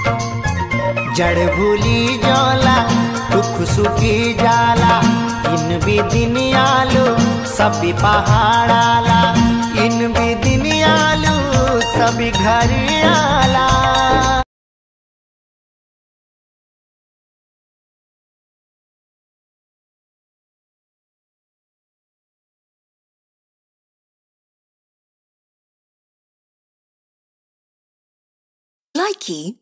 जड़ भूली जाला दुख सुखी जाला इन भी दिन आलू सभी पहाड़ाला इन भी दिन आलू सभी घर आला Likey